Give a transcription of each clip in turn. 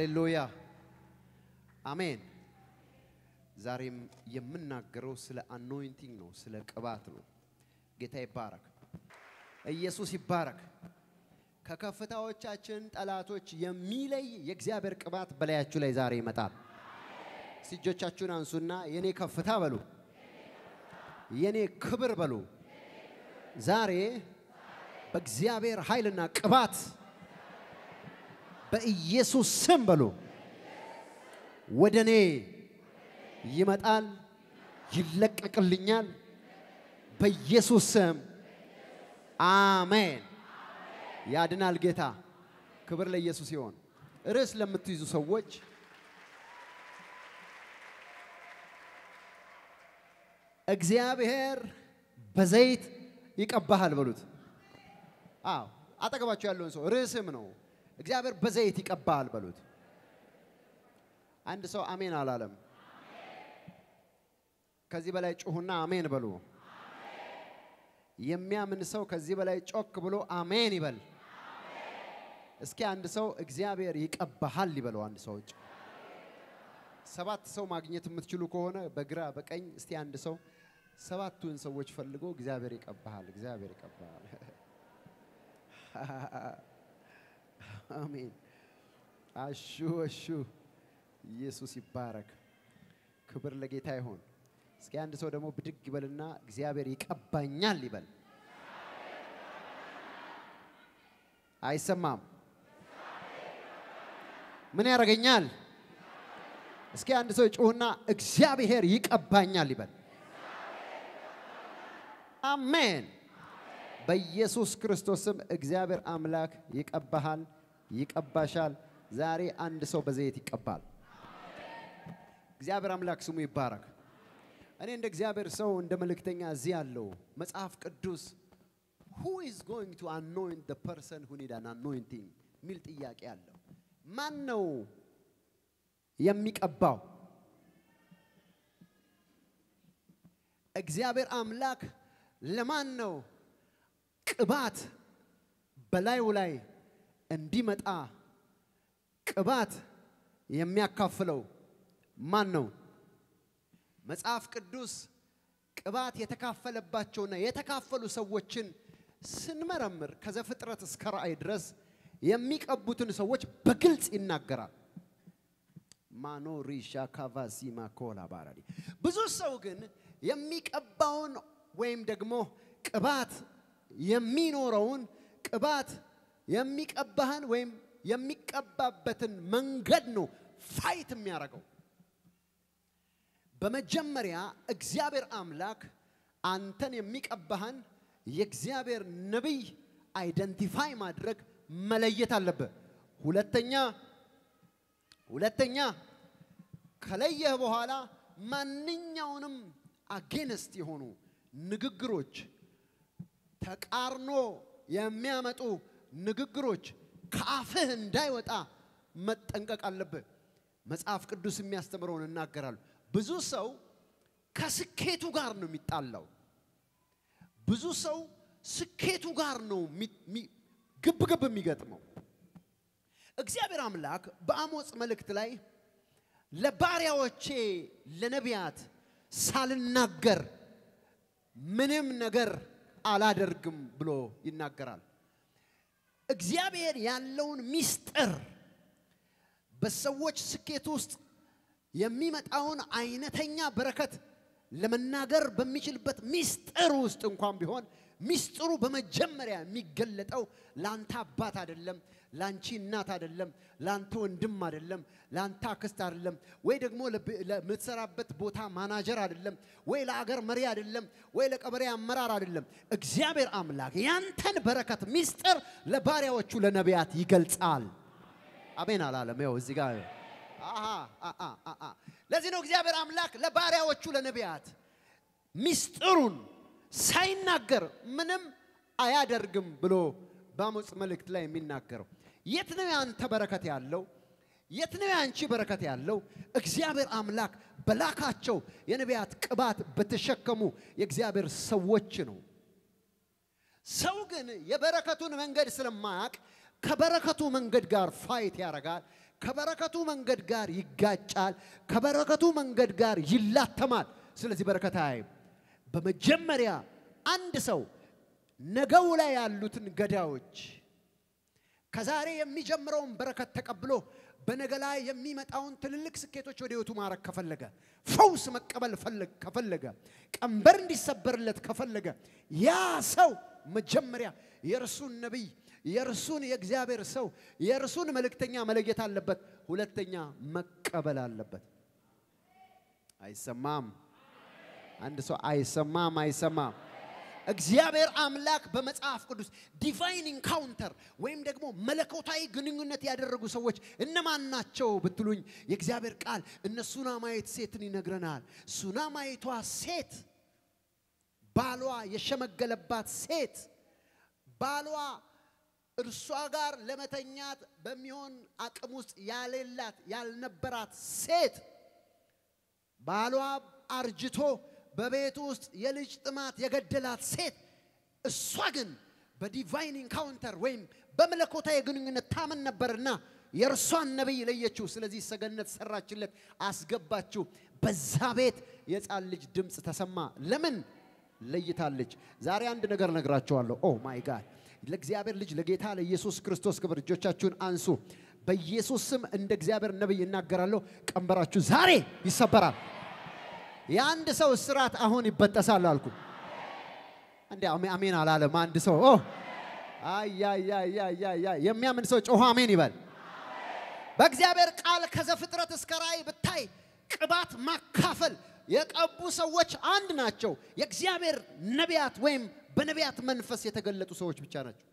ሃሌሉያ አሜን። ዛሬም የምናገረው ስለ አኖይንቲንግ ነው፣ ስለ ቅባት ነው። ጌታ ይባረክ፣ ኢየሱስ ይባረክ። ከከፍታዎቻችን ጠላቶች የሚለይ የእግዚአብሔር ቅባት በላያችሁ ላይ ዛሬ ይመጣል። እጆቻችሁን አንሱና የኔ ከፍታ በሉ፣ የኔ ክብር በሉ። ዛሬ በእግዚአብሔር ኃይልና ቅባት በኢየሱስ ስም በሉ ወደ እኔ ይመጣል፣ ይለቀቅልኛል። በኢየሱስ ስም አሜን። ያድናል ጌታ። ክብር ለኢየሱስ ይሆን። ርዕስ ለምትይዙ ሰዎች እግዚአብሔር በዘይት ይቀባሃል በሉት። አዎ አጠገባቸው ያለውን ሰው ርዕስም ነው። እግዚአብሔር በዘይት ይቀባሃል በሉት። አንድ ሰው አሜን አላለም። ከዚህ በላይ ጩሁና አሜን በሉ። የሚያምን ሰው ከዚህ በላይ ጮክ ብሎ አሜን ይበል። እስኪ አንድ ሰው እግዚአብሔር ይቀባሃል ይበለው። አንድ ሰው ውጭ ሰባት ሰው ማግኘት የምትችሉ ከሆነ በግራ በቀኝ እስቲ አንድ ሰው ሰባቱን ሰዎች ፈልጎ እግዚአብሔር ይቀባሃል፣ እግዚአብሔር ይቀባሃል። አሜን። አሹ አሹ ኢየሱስ ይባረክ። ክብር ለጌታ ይሆን። እስኪ አንድ ሰው ደግሞ ብድግ ይበልና እግዚአብሔር ይቀባኛል ይበል። አይሰማም። ምን ያደርገኛል? እስኪ አንድ ሰው ጩሁና እግዚአብሔር ይቀባኛል ይበል። አሜን። በኢየሱስ ክርስቶስ ስም እግዚአብሔር አምላክ ይቀባሃል፣ ይቀባሻል። ዛሬ አንድ ሰው በዘይት ይቀባል። እግዚአብሔር አምላክ ስሙ ይባረክ። እኔ እንደ እግዚአብሔር ሰው እንደ መልእክተኛ እዚህ ያለው መጽሐፍ ቅዱስ who is going to anoint the person who need an anointing የሚል ጥያቄ አለው። ማን ነው የሚቀባው? እግዚአብሔር አምላክ ለማን ነው ቅባት በላዩ ላይ እንዲመጣ ቅባት የሚያካፍለው ማን ነው? መጽሐፍ ቅዱስ ቅባት የተካፈለባቸውና የተካፈሉ ሰዎችን ስንመረምር ከዘፍጥረት እስከ ራእይ ድረስ የሚቀቡትን ሰዎች በግልጽ ይናገራል። ማኖ ሪሻ ካቫሲ ማኮላ ባራዲ ብዙ ሰው ግን የሚቀባውን ወይም ደግሞ ቅባት የሚኖረውን ቅባት የሚቀባህን ወይም የሚቀባበትን መንገድ ነው ፋይት የሚያደርገው። በመጀመሪያ እግዚአብሔር አምላክ አንተን የሚቀባህን የእግዚአብሔር ነቢይ አይደንቲፋይ ማድረግ መለየት አለብህ። ሁለተኛ ሁለተኛ ከለየህ በኋላ ማንኛውንም አጌንስት የሆኑ ንግግሮች ተቃርኖ የሚያመጡ ንግግሮች ከአፍህ እንዳይወጣ መጠንቀቅ አለብህ። መጽሐፍ ቅዱስ የሚያስተምረውን እናገራሉ። ብዙ ሰው ከስኬቱ ጋር ነው የሚጣላው። ብዙ ሰው ስኬቱ ጋር ነው ግብ ግብ የሚገጥመው። እግዚአብሔር አምላክ በአሞጽ መልእክት ላይ ለባሪያዎቼ ለነቢያት ሳልናገር ምንም ነገር አላደርግም ብሎ ይናገራል። እግዚአብሔር ያለውን ሚስጥር በሰዎች ስኬት ውስጥ የሚመጣውን አይነተኛ በረከት ለመናገር በሚችልበት ሚስጥር ውስጥ እንኳን ቢሆን ሚስጥሩ በመጀመሪያ የሚገለጠው ለአንተ አባት አይደለም፣ ለአንቺ እናት አይደለም፣ ለአንተ ወንድም አይደለም፣ ለአንተ አክስት አይደለም፣ ወይ ደግሞ ለምትሰራበት ቦታ ማናጀር አይደለም፣ ወይ ለአገር መሪ አይደለም፣ ወይ ለቀበሌ አመራር አይደለም። እግዚአብሔር አምላክ ያንተን በረከት ሚስጥር ለባሪያዎቹ ለነቢያት ይገልጻል። አሜን አላለም? ያው እዚህ ጋር ለዚህ ነው እግዚአብሔር አምላክ ለባሪያዎቹ ለነቢያት ሚስጥሩን ሳይናገር ምንም አያደርግም ብሎ በአሞጽ መልእክት ላይ የሚናገረው። የት ነው ያንተ በረከት ያለው? የት ነው ያንቺ በረከት ያለው? እግዚአብሔር አምላክ በላካቸው የነቢያት ቅባት በተሸከሙ የእግዚአብሔር ሰዎች ነው። ሰው ግን የበረከቱን መንገድ ስለማያውቅ ከበረከቱ መንገድ ጋር ፋይት ያደርጋል። ከበረከቱ መንገድ ጋር ይጋጫል፣ ከበረከቱ መንገድ ጋር ይላተማል። ስለዚህ በረከት አያይም። በመጀመሪያ አንድ ሰው ነገው ላይ ያሉትን ገዳዮች ከዛሬ የሚጀምረውን በረከት ተቀብሎ በነገ ላይ የሚመጣውን ትልልቅ ስኬቶች ወደ ህይወቱ ማድረግ ከፈለገ፣ ፈውስ መቀበል ፈለግ- ከፈለገ፣ ቀንበር እንዲሰበርለት ከፈለገ ያ ሰው መጀመሪያ የእርሱን ነቢይ የእርሱን የእግዚአብሔር ሰው የእርሱን መልእክተኛ መለየት አለበት። ሁለተኛ መቀበል አለበት። አይሰማም? አንድ ሰው አይሰማም? አይሰማም? እግዚአብሔር አምላክ በመጽሐፍ ቅዱስ ዲቫይን ኢንካውንተር ወይም ደግሞ መለኮታዊ ግንኙነት ያደረጉ ሰዎች እነማን ናቸው ብትሉኝ የእግዚአብሔር ቃል እነ ሱናማዊት ሴትን ይነግረናል። ሱናማዊቷ ሴት ባሏ የሸመገለባት ሴት ባሏ እርሷ ጋር ለመተኛት በሚሆን አቅም ውስጥ ያሌላት ያልነበራት ሴት ባሏ አርጅቶ በቤቱ ውስጥ የልጅ ጥማት የገደላት ሴት እሷ ግን በዲቫይን ኢንካውንተር ወይም በመለኮታዊ ግንኙነት ታምን ነበርና የእርሷን ነቢይ ለየችው። ስለዚህ ሰገነት ሰራችለት፣ አስገባችው። በዛ ቤት የሕፃን ልጅ ድምፅ ተሰማ። ለምን ለይታለች? ዛሬ አንድ ነገር ነግራቸዋለሁ። ኦ ማይ ጋድ ለእግዚአብሔር ልጅ ለጌታ ለኢየሱስ ክርስቶስ ክብር እጆቻችሁን አንሱ። በኢየሱስ ስም እንደ እግዚአብሔር ነቢይ እናገራለሁ። ቀንበራችሁ ዛሬ ይሰበራል። የአንድ ሰው እስራት አሁን ይበጠሳል አልኩ። እንዴ አሜ- አሜን አላለም አንድ ሰው ኦ አያያያያያ የሚያምን ሰው ጮሆ አሜን ይበል። በእግዚአብሔር ቃል ከዘፍጥረት እስከ ራእይ ብታይ ቅባት ማካፈል የቀቡ ሰዎች አንድ ናቸው። የእግዚአብሔር ነቢያት ወይም በነቢያት መንፈስ የተገለጡ ሰዎች ብቻ ናቸው።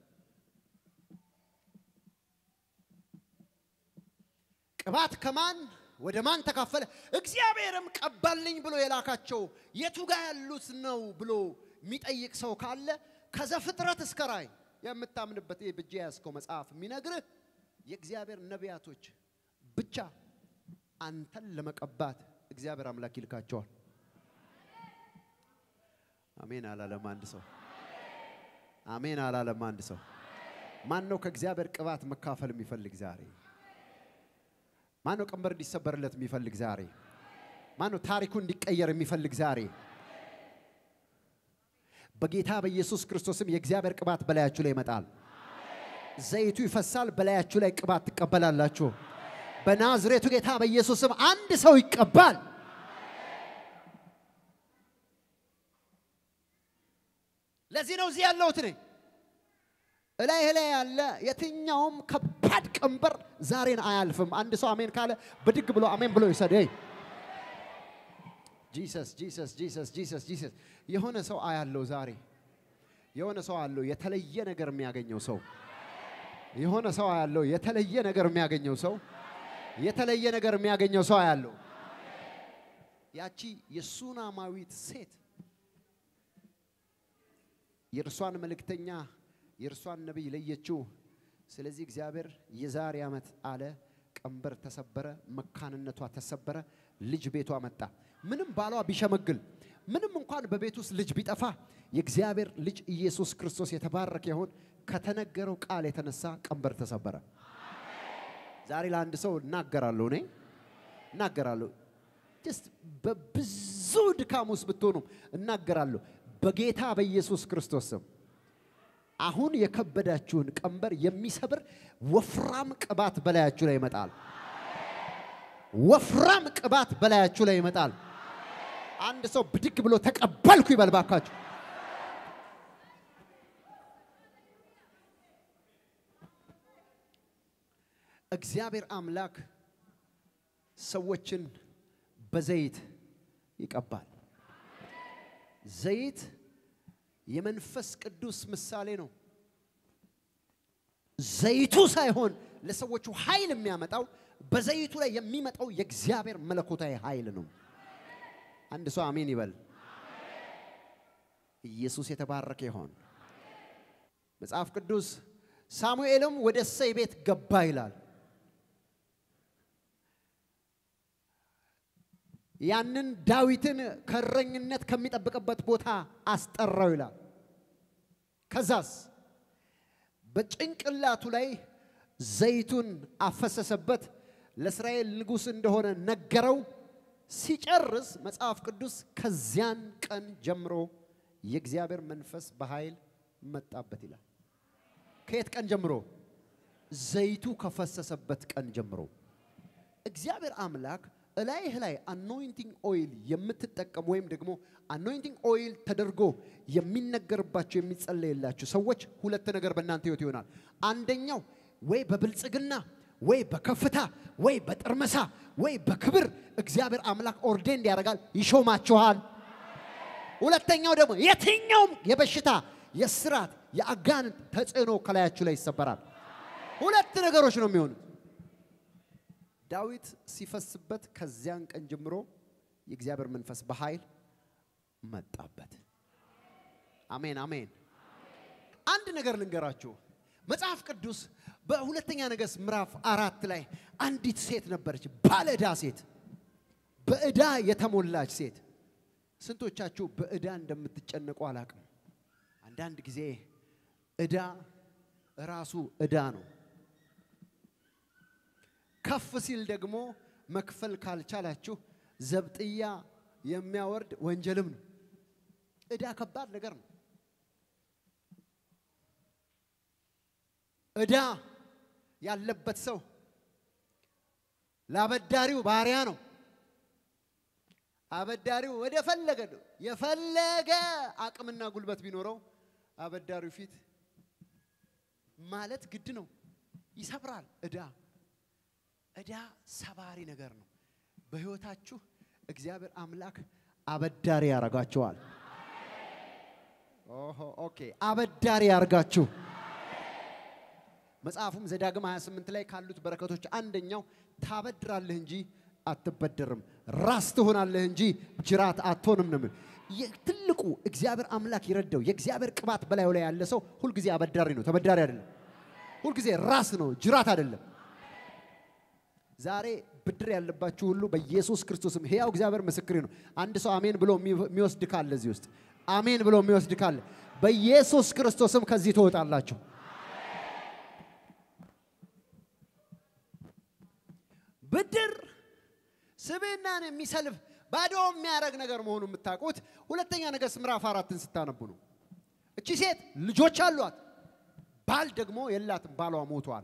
ቅባት ከማን ወደ ማን ተካፈለ? እግዚአብሔርም ቀባልኝ ብሎ የላካቸው የቱ ጋር ያሉት ነው ብሎ የሚጠይቅ ሰው ካለ ከዘፍጥረት እስከ ራእይ የምታምንበት ይህ ብጄ ያዝከው መጽሐፍ የሚነግርህ የእግዚአብሔር ነቢያቶች ብቻ አንተን ለመቀባት እግዚአብሔር አምላክ ይልካቸዋል። አሜን አላለም አንድ ሰው። አሜን አላለም አንድ ሰው። ማን ነው ከእግዚአብሔር ቅባት መካፈል የሚፈልግ ዛሬ? ማን ነው ቀንበር እንዲሰበርለት የሚፈልግ ዛሬ? ማን ነው ታሪኩ እንዲቀየር የሚፈልግ ዛሬ? በጌታ በኢየሱስ ክርስቶስም የእግዚአብሔር ቅባት በላያችሁ ላይ ይመጣል። ዘይቱ ይፈሳል፣ በላያችሁ ላይ ቅባት ትቀበላላችሁ። በናዝሬቱ ጌታ በኢየሱስም አንድ ሰው ይቀባል። ለዚህ ነው እዚህ ያለሁት እኔ። እላይ ላይ ያለ የትኛውም ከባድ ቀንበር ዛሬን አያልፍም። አንድ ሰው አሜን ካለ ብድግ ብሎ አሜን ብሎ ይውሰድ። ይ ጂሰስ ጂሰስ ጂሰስ ጂሰስ ጂሰስ። የሆነ ሰው አያለው ዛሬ የሆነ ሰው አለው የተለየ ነገር የሚያገኘው ሰው የሆነ ሰው አያለው የተለየ ነገር የሚያገኘው ሰው የተለየ ነገር የሚያገኘው ሰው አያለው። ያቺ የሱናማዊት ሴት የእርሷን መልእክተኛ የእርሷን ነቢይ ለየችው። ስለዚህ እግዚአብሔር የዛሬ ዓመት አለ ቀንበር ተሰበረ፣ መካንነቷ ተሰበረ፣ ልጅ ቤቷ መጣ። ምንም ባሏ ቢሸመግል፣ ምንም እንኳን በቤት ውስጥ ልጅ ቢጠፋ የእግዚአብሔር ልጅ ኢየሱስ ክርስቶስ የተባረከ ይሁን። ከተነገረው ቃል የተነሳ ቀንበር ተሰበረ። ዛሬ ለአንድ ሰው እናገራለሁ፣ እኔ እናገራለሁ። ጀስት በብዙ ድካም ውስጥ ብትሆኑም እናገራለሁ በጌታ በኢየሱስ ክርስቶስ ስም አሁን የከበዳችሁን ቀንበር የሚሰብር ወፍራም ቅባት በላያችሁ ላይ ይመጣል። ወፍራም ቅባት በላያችሁ ላይ ይመጣል። አንድ ሰው ብድግ ብሎ ተቀበልኩ ይበል ባካችሁ። እግዚአብሔር አምላክ ሰዎችን በዘይት ይቀባል። ዘይት የመንፈስ ቅዱስ ምሳሌ ነው። ዘይቱ ሳይሆን ለሰዎቹ ኃይል የሚያመጣው በዘይቱ ላይ የሚመጣው የእግዚአብሔር መለኮታዊ ኃይል ነው። አንድ ሰው አሜን ይበል። ኢየሱስ የተባረከ ይሆን። መጽሐፍ ቅዱስ ሳሙኤልም ወደ እሴይ ቤት ገባ ይላል። ያንን ዳዊትን ከእረኝነት ከሚጠብቅበት ቦታ አስጠራው ይላል። ከዛስ በጭንቅላቱ ላይ ዘይቱን አፈሰሰበት፣ ለእስራኤል ንጉሥ እንደሆነ ነገረው። ሲጨርስ መጽሐፍ ቅዱስ ከዚያን ቀን ጀምሮ የእግዚአብሔር መንፈስ በኃይል መጣበት ይላል። ከየት ቀን ጀምሮ? ዘይቱ ከፈሰሰበት ቀን ጀምሮ እግዚአብሔር አምላክ እላይህ ላይ አኖይንቲንግ ኦይል የምትጠቀሙ ወይም ደግሞ አኖይንቲንግ ኦይል ተደርጎ የሚነገርባቸው የሚጸለይላችሁ ሰዎች ሁለት ነገር በእናንተ ህይወት ይሆናል። አንደኛው ወይ በብልጽግና ወይ በከፍታ ወይ በጥርመሳ ወይ በክብር እግዚአብሔር አምላክ ኦርዴንድ ያደርጋል፣ ይሾማችኋል። ሁለተኛው ደግሞ የትኛውም የበሽታ የስራት የአጋንንት ተጽዕኖ ከላያችሁ ላይ ይሰበራል። ሁለት ነገሮች ነው የሚሆኑት። ዳዊት ሲፈስበት ከዚያን ቀን ጀምሮ የእግዚአብሔር መንፈስ በኃይል መጣበት። አሜን አሜን። አንድ ነገር ልንገራችሁ። መጽሐፍ ቅዱስ በሁለተኛ ነገሥት ምዕራፍ አራት ላይ አንዲት ሴት ነበረች፣ ባለዕዳ ሴት፣ በዕዳ የተሞላች ሴት። ስንቶቻችሁ በዕዳ እንደምትጨነቁ አላቅም። አንዳንድ ጊዜ ዕዳ ራሱ ዕዳ ነው። ከፍ ሲል ደግሞ መክፈል ካልቻላችሁ ዘብጥያ የሚያወርድ ወንጀልም ነው። ዕዳ ከባድ ነገር ነው። ዕዳ ያለበት ሰው ለአበዳሪው ባሪያ ነው። አበዳሪው ወደ ፈለገ ነው የፈለገ አቅምና ጉልበት ቢኖረው አበዳሪው ፊት ማለት ግድ ነው። ይሰብራል። ዕዳ ዕዳ ሰባሪ ነገር ነው። በሕይወታችሁ እግዚአብሔር አምላክ አበዳሪ ያረጋችኋል። ኦሆ ኦኬ፣ አበዳሪ ያርጋችሁ። መጽሐፉም ዘዳግም 28 ላይ ካሉት በረከቶች አንደኛው ታበድራለህ እንጂ አትበደርም፣ ራስ ትሆናለህ እንጂ ጅራት አትሆንም ነው የሚለው። ትልቁ እግዚአብሔር አምላክ ይረዳው የእግዚአብሔር ቅባት በላዩ ላይ ያለ ሰው ሁልጊዜ አበዳሪ ነው፣ ተበዳሪ አይደለም። ሁልጊዜ ራስ ነው፣ ጅራት አይደለም። ዛሬ ብድር ያለባችሁ ሁሉ በኢየሱስ ክርስቶስም ሕያው እግዚአብሔር ምስክሬ ነው። አንድ ሰው አሜን ብሎ የሚወስድ ካለ እዚህ ውስጥ አሜን ብሎ የሚወስድ ካለ በኢየሱስ ክርስቶስም ከዚህ ትወጣላችሁ። ብድር ስብዕናን የሚሰልፍ ባዶ የሚያደርግ ነገር መሆኑ የምታውቁት ሁለተኛ ነገሥት ምዕራፍ አራትን ስታነቡ ነው። እቺ ሴት ልጆች አሏት፣ ባል ደግሞ የላትም፣ ባሏ ሞቷል።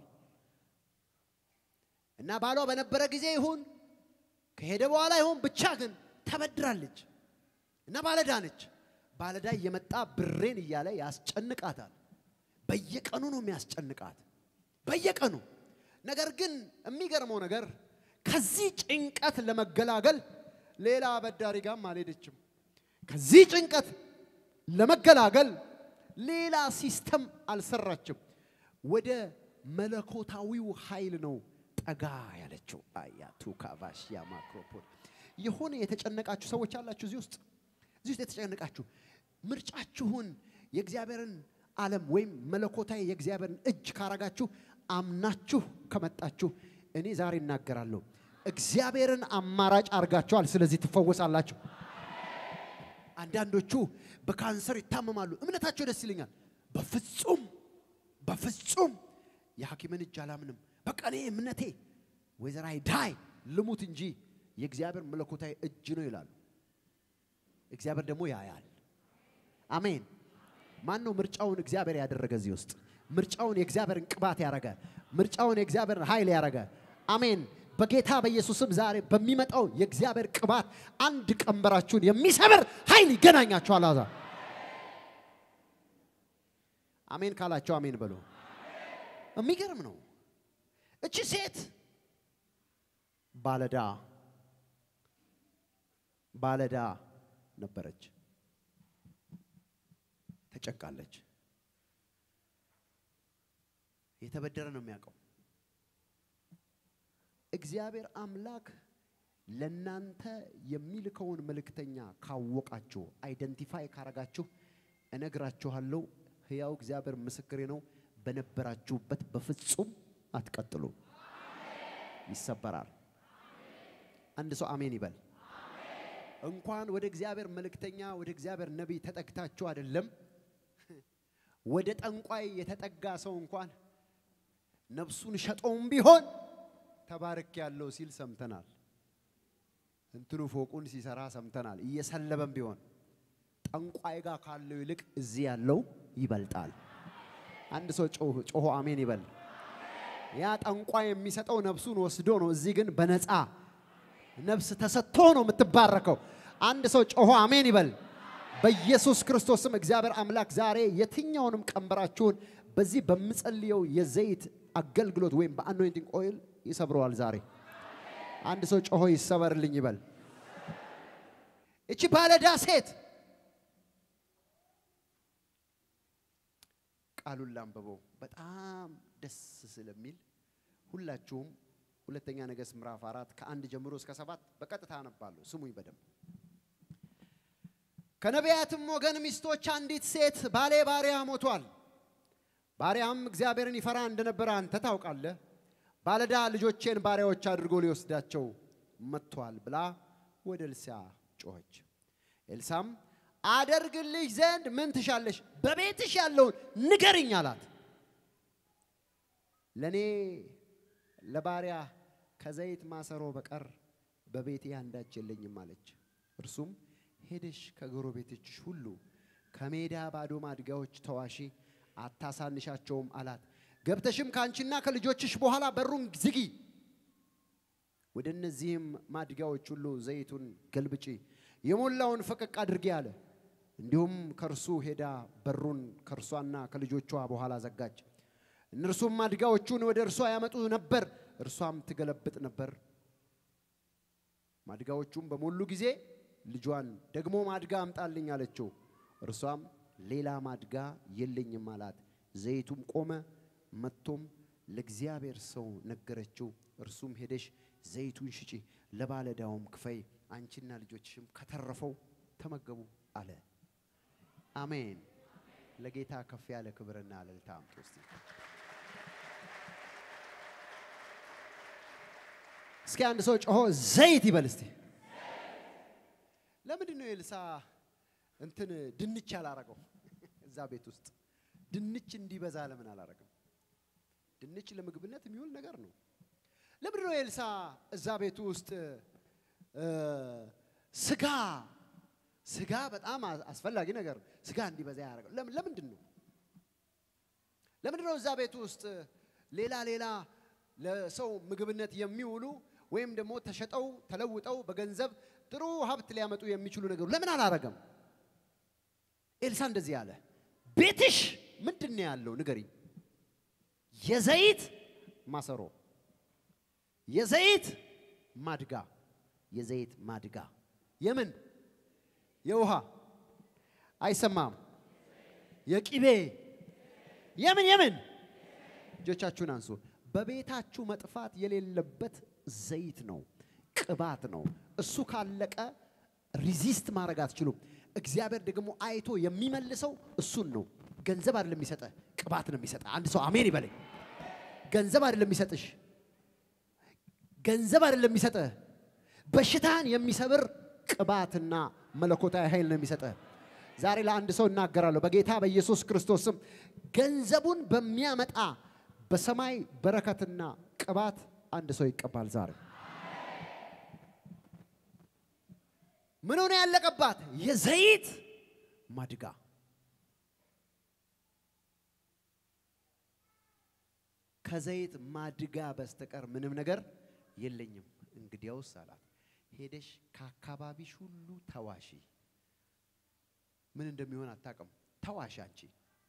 እና ባሏ በነበረ ጊዜ ይሁን ከሄደ በኋላ ይሁን ብቻ ግን ተበድራለች እና ባለዳ ነች። ባለዳ እየመጣ ብሬን እያለ ያስጨንቃታል። በየቀኑ ነው የሚያስጨንቃት፣ በየቀኑ ነገር ግን የሚገርመው ነገር ከዚህ ጭንቀት ለመገላገል ሌላ አበዳሪ ጋርም አልሄደችም። ከዚህ ጭንቀት ለመገላገል ሌላ ሲስተም አልሰራችም። ወደ መለኮታዊው ኃይል ነው ጠጋ ያለችው። አያቱ ካቫሽ ያማክሮፖድ የሆነ የተጨነቃችሁ ሰዎች አላችሁ እዚህ ውስጥ እዚህ ውስጥ የተጨነቃችሁ ምርጫችሁን የእግዚአብሔርን ዓለም ወይም መለኮታዊ የእግዚአብሔርን እጅ ካረጋችሁ አምናችሁ ከመጣችሁ እኔ ዛሬ እናገራለሁ። እግዚአብሔርን አማራጭ አድርጋችኋል። ስለዚህ ትፈወሳላችሁ። አንዳንዶቹ በካንሰር ይታመማሉ። እምነታቸው ደስ ይለኛል። በፍጹም በፍጹም የሐኪምን እጅ አላምንም። በቃ እኔ እምነቴ ወይዘራይ ዳይ ልሙት እንጂ የእግዚአብሔር መለኮታዊ እጅ ነው ይላሉ። እግዚአብሔር ደግሞ ያያል። አሜን። ማን ነው ምርጫውን እግዚአብሔር ያደረገ እዚህ ውስጥ? ምርጫውን የእግዚአብሔርን ቅባት ያረገ፣ ምርጫውን የእግዚአብሔርን ኃይል ያረገ። አሜን። በጌታ በኢየሱስም ዛሬ በሚመጣው የእግዚአብሔር ቅባት አንድ ቀንበራችሁን የሚሰብር ኃይል ይገናኛችኋል። አዛ አሜን ካላቸው አሜን በሉ። የሚገርም ነው። እቺ ሴት ባለዳ ባለዳ ነበረች፣ ተጨቃለች። የተበደረ ነው የሚያውቀው። እግዚአብሔር አምላክ ለናንተ የሚልከውን መልእክተኛ ካወቃችሁ፣ አይደንቲፋይ ካረጋችሁ፣ እነግራችኋለሁ፣ ሕያው እግዚአብሔር ምስክሬ ነው፣ በነበራችሁበት በፍጹም አትቀጥሉ። ይሰበራል። አንድ ሰው አሜን ይበል። እንኳን ወደ እግዚአብሔር መልእክተኛ ወደ እግዚአብሔር ነቢይ ተጠግታችሁ አይደለም ወደ ጠንቋይ የተጠጋ ሰው እንኳን ነፍሱን ሸጦም ቢሆን ተባርክ ያለው ሲል ሰምተናል። እንትኑ ፎቁን ሲሰራ ሰምተናል። እየሰለበም ቢሆን ጠንቋይ ጋር ካለው ይልቅ እዚህ ያለው ይበልጣል። አንድ ሰው ጮህ- ጮሆ አሜን ይበል። ያ ጠንቋይ የሚሰጠው ነፍሱን ወስዶ ነው። እዚህ ግን በነፃ ነፍስ ተሰጥቶ ነው የምትባረከው። አንድ ሰው ጮሆ አሜን ይበል። በኢየሱስ ክርስቶስም እግዚአብሔር አምላክ ዛሬ የትኛውንም ቀንበራችሁን በዚህ በምጸልየው የዘይት አገልግሎት ወይም በአኖይንቲንግ ኦይል ይሰብረዋል። ዛሬ አንድ ሰው ጮሆ ይሰበርልኝ ይበል። እቺ ባለዳ ሴት ቃሉን ላንብበው በጣም ደስ ስለሚል ሁላችሁም ሁለተኛ ነገሥት ምዕራፍ አራት ከአንድ ጀምሮ እስከ ሰባት በቀጥታ አነባለሁ። ስሙኝ በደንብ። ከነቢያትም ወገን ሚስቶች አንዲት ሴት ባሌ ባሪያ ሞቷል፣ ባሪያም እግዚአብሔርን ይፈራ እንደነበረ አንተ ታውቃለህ፣ ባለዳ ልጆቼን ባሪያዎች አድርጎ ሊወስዳቸው መጥቷል ብላ ወደ ኤልሳ ጮኸች። ኤልሳም አደርግልሽ ዘንድ ምን ትሻለሽ? በቤትሽ ያለውን ንገርኝ አላት። ለእኔ ለባሪያ ከዘይት ማሰሮ በቀር በቤቴ አንዳች የለኝም አለች። እርሱም ሄደሽ ከጎረቤቶችሽ ሁሉ ከሜዳ ባዶ ማድጋዎች ተዋሺ፣ አታሳንሻቸውም አላት። ገብተሽም ከአንቺና ከልጆችሽ በኋላ በሩን ዝጊ፣ ወደ እነዚህም ማድጋዎች ሁሉ ዘይቱን ገልብጪ፣ የሞላውን ፈቀቅ አድርጌ አለ። እንዲሁም ከእርሱ ሄዳ በሩን ከእርሷና ከልጆቿ በኋላ ዘጋች። እነርሱም ማድጋዎቹን ወደ እርሷ ያመጡ ነበር፣ እርሷም ትገለብጥ ነበር። ማድጋዎቹም በሞሉ ጊዜ ልጇን ደግሞ ማድጋ አምጣልኝ አለችው። እርሷም ሌላ ማድጋ የለኝም አላት። ዘይቱም ቆመ። መጥቶም ለእግዚአብሔር ሰው ነገረችው። እርሱም ሄደሽ ዘይቱን ሽጪ፣ ለባለዳውም ክፈይ፣ አንቺና ልጆችሽም ከተረፈው ተመገቡ አለ። አሜን። ለጌታ ከፍ ያለ ክብርና እልልታ አምጡ እስቲ። እስኪ አንድ ሰው ጮሆ ዘይት ይበል እስቲ። ለምንድን ነው ኤልሳ እንትን ድንች ያላረገው? እዛ ቤት ውስጥ ድንች እንዲበዛ ለምን አላረገም? ድንች ለምግብነት የሚውል ነገር ነው። ለምንድን ነው ኤልሳ እዛ ቤቱ ውስጥ እ፣ ስጋ ስጋ በጣም አ- አስፈላጊ ነገር ነው። ስጋ እንዲበዛ ያደረገው ለምን ለምንድን ነው? ለምንድን ነው እዛ ቤት ውስጥ ሌላ ሌላ ለሰው ምግብነት የሚውሉ ወይም ደግሞ ተሸጠው ተለውጠው በገንዘብ ጥሩ ሀብት ሊያመጡ የሚችሉ ነገሩ ለምን አላረገም? ኤልሳ እንደዚህ አለ፣ ቤትሽ ምንድን ነው ያለው ንገሪኝ። የዘይት ማሰሮ፣ የዘይት ማድጋ፣ የዘይት ማድጋ፣ የምን የውሃ አይሰማም፣ የቂቤ የምን የምን እጆቻችሁን አንሱ። በቤታችሁ መጥፋት የሌለበት ዘይት ነው፣ ቅባት ነው። እሱ ካለቀ ሪዚስት ማድረግ አትችሉም። እግዚአብሔር ደግሞ አይቶ የሚመልሰው እሱን ነው። ገንዘብ አይደለም የሚሰጠ፣ ቅባት ነው የሚሰጠ። አንድ ሰው አሜን ይበለኝ። ገንዘብ አይደለም የሚሰጥሽ፣ ገንዘብ አይደለም የሚሰጠ፣ በሽታን የሚሰብር ቅባትና መለኮታዊ ኃይል ነው የሚሰጠ። ዛሬ ለአንድ ሰው እናገራለሁ በጌታ በኢየሱስ ክርስቶስ ስም ገንዘቡን በሚያመጣ በሰማይ በረከትና ቅባት አንድ ሰው ይቀባል። ዛሬ ምን ሆነ ያለቀባት? የዘይት ማድጋ። ከዘይት ማድጋ በስተቀር ምንም ነገር የለኝም። እንግዲያውስ አላት ሄደሽ ከአካባቢሽ ሁሉ ተዋሺ። ምን እንደሚሆን አታውቅም። ተዋሺ አንቺ።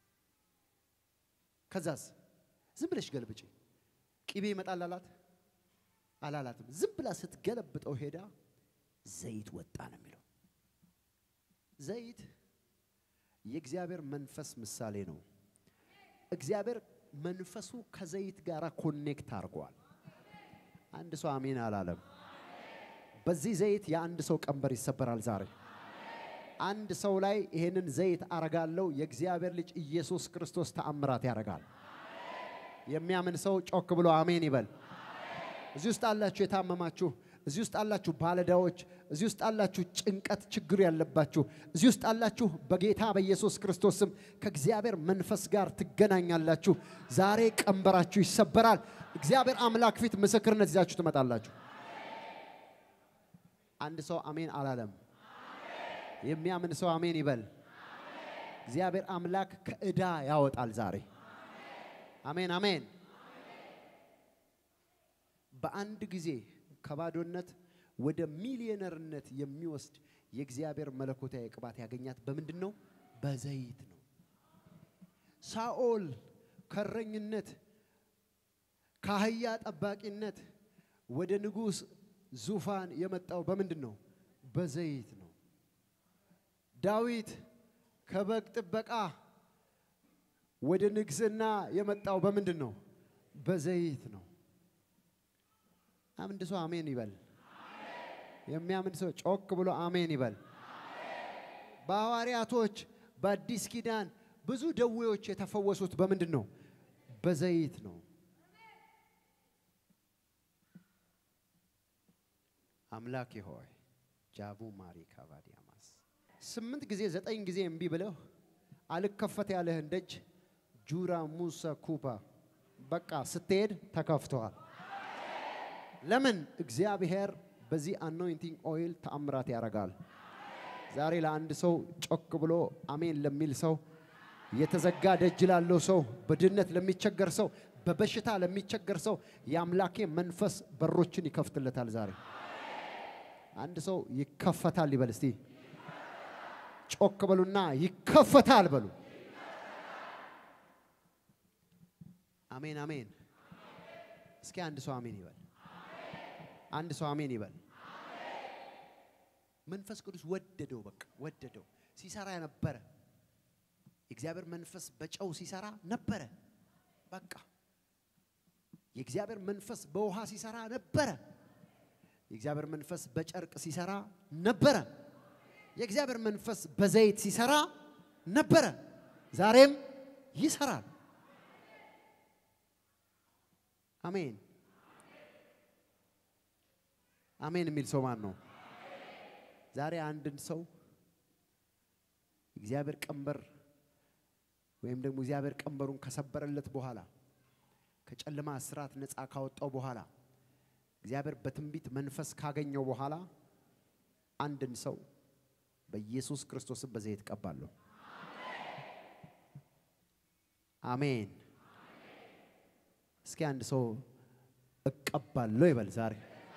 ከዛስ ዝም ብለሽ ገልብጪ። ቅቤ ይመጣል አላት አላላትም። ዝም ብላ ስትገለብጠው ሄዳ ዘይት ወጣ ነው የሚለው። ዘይት የእግዚአብሔር መንፈስ ምሳሌ ነው። እግዚአብሔር መንፈሱ ከዘይት ጋር ኮኔክት አድርጓል። አንድ ሰው አሜን አላለም። በዚህ ዘይት የአንድ ሰው ቀንበር ይሰበራል ዛሬ። አንድ ሰው ላይ ይሄንን ዘይት አረጋለው። የእግዚአብሔር ልጅ ኢየሱስ ክርስቶስ ተአምራት ያደርጋል። የሚያምን ሰው ጮክ ብሎ አሜን ይበል። እዚህ ውስጥ አላችሁ የታመማችሁ፣ እዚህ ውስጥ አላችሁ ባለዳዎች፣ እዚህ ውስጥ አላችሁ ጭንቀት ችግር ያለባችሁ፣ እዚህ ውስጥ አላችሁ በጌታ በኢየሱስ ክርስቶስ ስም ከእግዚአብሔር መንፈስ ጋር ትገናኛላችሁ። ዛሬ ቀንበራችሁ ይሰበራል። እግዚአብሔር አምላክ ፊት ምስክርነት ይዛችሁ ትመጣላችሁ። አንድ ሰው አሜን አላለም። የሚያምን ሰው አሜን ይበል። እግዚአብሔር አምላክ ከዕዳ ያወጣል ዛሬ። አሜን አሜን። በአንድ ጊዜ ከባዶነት ወደ ሚሊዮነርነት የሚወስድ የእግዚአብሔር መለኮታዊ ቅባት ያገኛት በምንድን ነው? በዘይት ነው። ሳኦል ከእረኝነት ከአህያ ጠባቂነት ወደ ንጉሥ ዙፋን የመጣው በምንድን ነው? በዘይት ነው። ዳዊት ከበግ ጥበቃ ወደ ንግስና የመጣው በምንድን ነው? በዘይት ነው። አንድ ሰው አሜን ይበል። የሚያምን ሰው ጮክ ብሎ አሜን ይበል። በሐዋርያቶች በአዲስ ኪዳን ብዙ ደዌዎች የተፈወሱት በምንድን ነው? በዘይት ነው። አምላኬ ሆይ ጃቡ ማሪ ካቫዲያማስ ስምንት ጊዜ ዘጠኝ ጊዜ እምቢ ብለው አልከፈት ያለህን ደጅ ጁራ ሙሳ ኩፓ በቃ ስትሄድ ተከፍተዋል። ለምን? እግዚአብሔር በዚህ አኖይንቲንግ ኦይል ተአምራት ያደርጋል። ዛሬ ለአንድ ሰው ጮክ ብሎ አሜን ለሚል ሰው የተዘጋ ደጅ ላለው ሰው፣ በድህነት ለሚቸገር ሰው፣ በበሽታ ለሚቸገር ሰው የአምላኬ መንፈስ በሮችን ይከፍትለታል። ዛሬ አንድ ሰው ይከፈታል ይበል እስቲ። ጮክ በሉና ይከፈታል በሉ። አሜን አሜን። እስኪ አንድ ሰው አሜን ይበል። አንድ ሰው አሜን ይበል። መንፈስ ቅዱስ ወደደው፣ በቃ ወደደው። ሲሰራ ነበረ። የእግዚአብሔር መንፈስ በጨው ሲሰራ ነበረ። በቃ የእግዚአብሔር መንፈስ በውሃ ሲሰራ ነበረ። የእግዚአብሔር መንፈስ በጨርቅ ሲሰራ ነበረ። የእግዚአብሔር መንፈስ በዘይት ሲሰራ ነበረ። ዛሬም ይሰራል። አሜን አሜን የሚል ሰው ማን ነው? ዛሬ አንድን ሰው እግዚአብሔር ቀንበር ወይም ደግሞ እግዚአብሔር ቀንበሩን ከሰበረለት በኋላ ከጨለማ እስራት ነፃ ካወጣው በኋላ እግዚአብሔር በትንቢት መንፈስ ካገኘው በኋላ አንድን ሰው በኢየሱስ ክርስቶስም በዘይት ቀባለሁ። አሜን። እስኪ አንድ ሰው እቀባለሁ ይበል ዛሬ።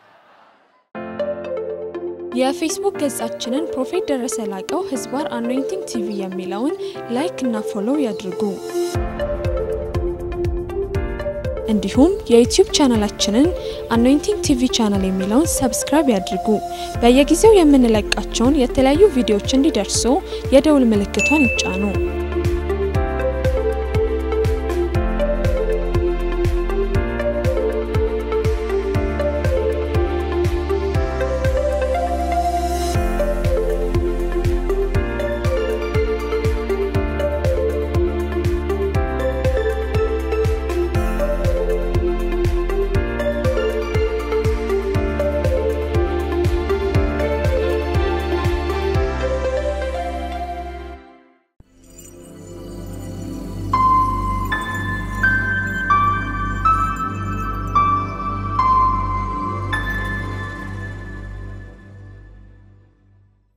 የፌስቡክ ገጻችንን ፕሮፌት ደረሰ ላቀው ህዝባር አኖይንቲንግ ቲቪ የሚለውን ላይክ እና ፎሎው ያድርጉ። እንዲሁም የዩቲዩብ ቻናላችንን አኖይንቲንግ ቲቪ ቻናል የሚለውን ሰብስክራይብ ያድርጉ። በየጊዜው የምንለቃቸውን የተለያዩ ቪዲዮዎች እንዲደርሱ የደውል ምልክቷን ይጫኑ።